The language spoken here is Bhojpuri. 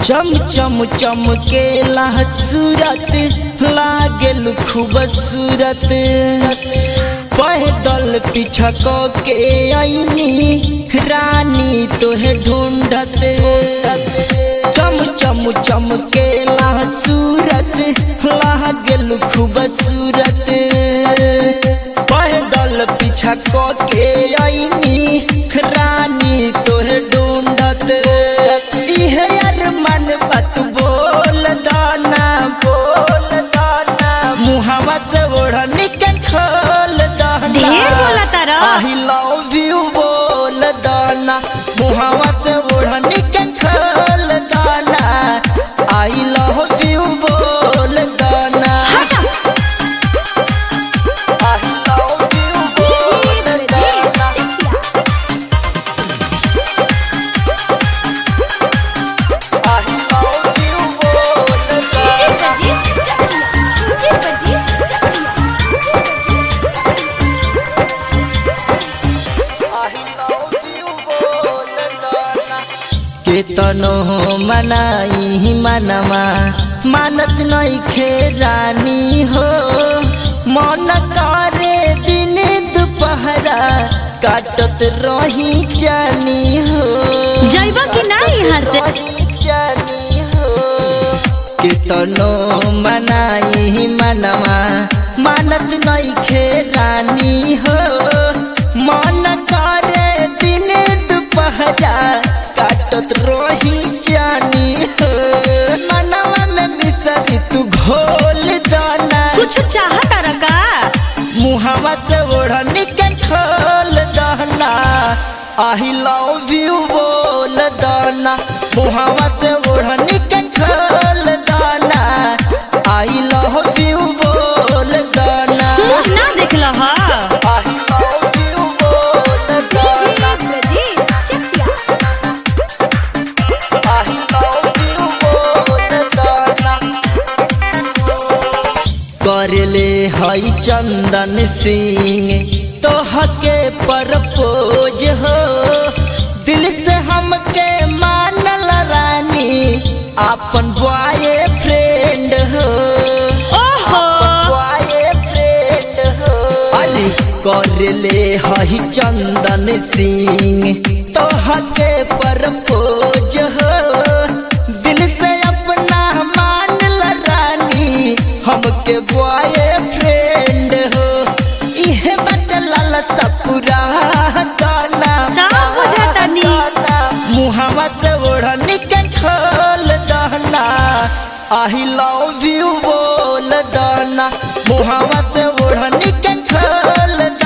चम चम चमकेला सूरत लागेल खूबसूरत पैदल पीछा क के आईनी रानी तोहे ढूंढत चम चम चमकेला सूरत लागेल खूबसूरत पैदल पीछा क के आईनी रानी तोहे ढूंढत इहे यार मन बात बोल दाना बोल दाना मुहावा से ओढ़नी के खोल दाना ढेर बोला तारा। आई लव यू बोल दाना मुहावा से ओढ़नी के खोल दाना आई लव यू बोल दाना आई लव यू बोल दाना आई लव यू बोल दाना केतनो मनाई मनमा मानत नहीं खेरानी हो मन करे दिन दुपहरा काटत रही जानी हो जइबा कि ना यहाँ से? रही जानी हो केतनो मनाई मनमा मानत नहीं खेरानी हो मन करे दिन दुपहरा काटत रही जानी हो मनवा में मिसरी तू घोल दाना कुछ चाहत रका मुहावा से ओढ़नी के खोल दाना आई लव यू बोल दाना मुहावा से ओढ़नी के खोल दाना आई लव यू बोल दाना मुंह ना देखल हा आई लव यू बोल दाना आई लव यू बोल दाना करले हई चंदन सिंह तोहके परपोज हो दिल से हमके मानल रानी अपन बॉय फ्रेंड हो ओहो बॉय फ्रेंड हो अली करले हई चंदन सिंह तोहके परपोज हो दिल से अपना मानल रानी हमके बॉय फ्रेंड हो इहे बट लाल सपुरा गाना सब बुझातानी। मुहावा से ओढ़नी के खोल दाना आई लव यू बोल दाना मुहावा से ओढ़नी के खोल